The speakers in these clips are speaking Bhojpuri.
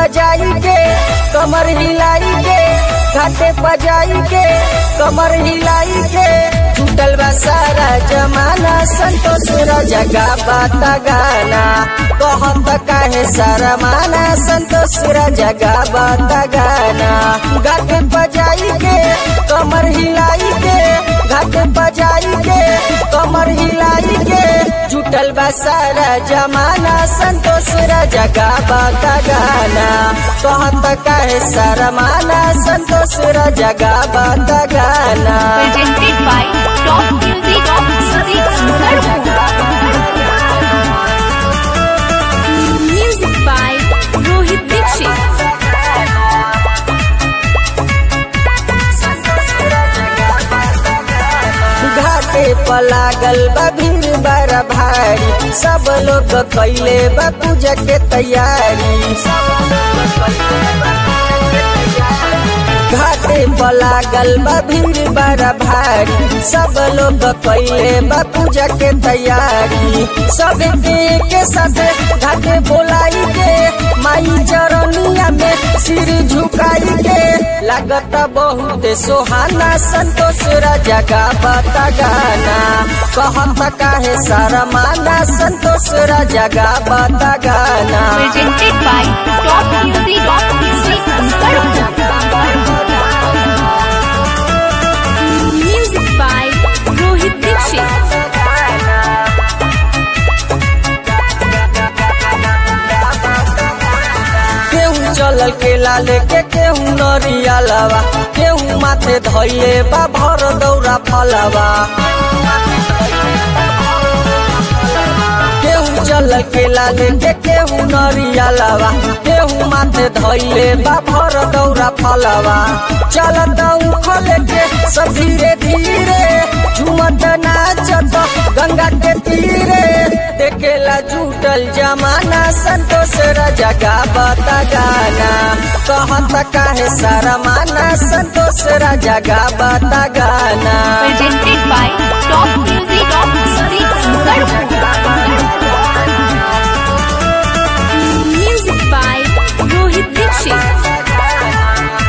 बजाई के कमर हिलाई के घाटे बजाई के कमर हिलाई के टूटल बा सारा जमाना संतोष जगा बाता गाना कहत काहे सारा माना संतोष जगा बाता गाना घाटे बजाई के कमर हिलाई के घाटे बजाई के कमर हिलाई के जुटल बा सारा जमाना संतोष जगा बाता गाना कहत काहे सारा माना संतोष जगा बाता गाना presented by Top Music of Music by Rohit Dixit. घाटे पर लागल बा भीड़ बड़ा भारी सब लोग कैले बा पूजा के तैयारी घाटे पर लागल बा भीड़ बड़ा भारी सब लोग कैले बा पूजा के तैयारी सब के के साथ घाटे बोलाई के माई चरनिया में सिर झुकाई के लागत बहुत सोहाना संतोष राजा का बता गाना कहत काहे सारा माना संतोष राजा का बता गाना Presented by Top Music of Music by Rohit Dixit. केहू चलल के लाले के केहू नरिया लवा केहू माथे धैले बा भर दौरा फलवा केहू चलल के लाले के केहू नरिया लवा केहू माथे धैले बा भर दौरा फलवा चलत उखल के सब धीरे धीरे झुमत नाचत गंगा के तीरे देखेला जुटल जमाना संतोष राजा का बता गाना कहत काहे सारा माना संतोष राजा का बता गाना Presented by Top Music of Music by Rohit Dixit.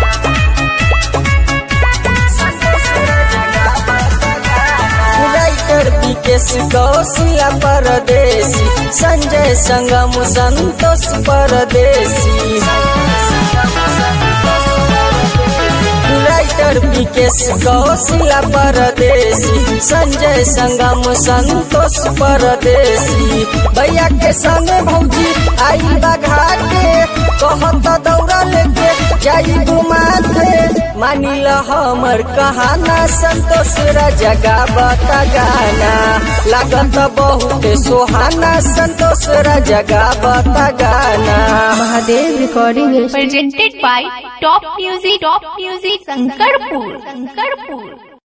Writer Vikesh Kaushiya Pardesi Sanjay संगम संतोष परदेसी राइटर विकेश कौशिला परदेसी संजय संगम संतोष परदेसी भैया के संग भौजी आई बघा के कहत दौड़ा लेके जाई घुमाते मानिल हमर कहाना संतोष जगा बता गाना लागत बहुत सोहाना संतोष जगा बता गाना Mahadev recording Presented by Top Music Top Music Sankarpur Sankarpur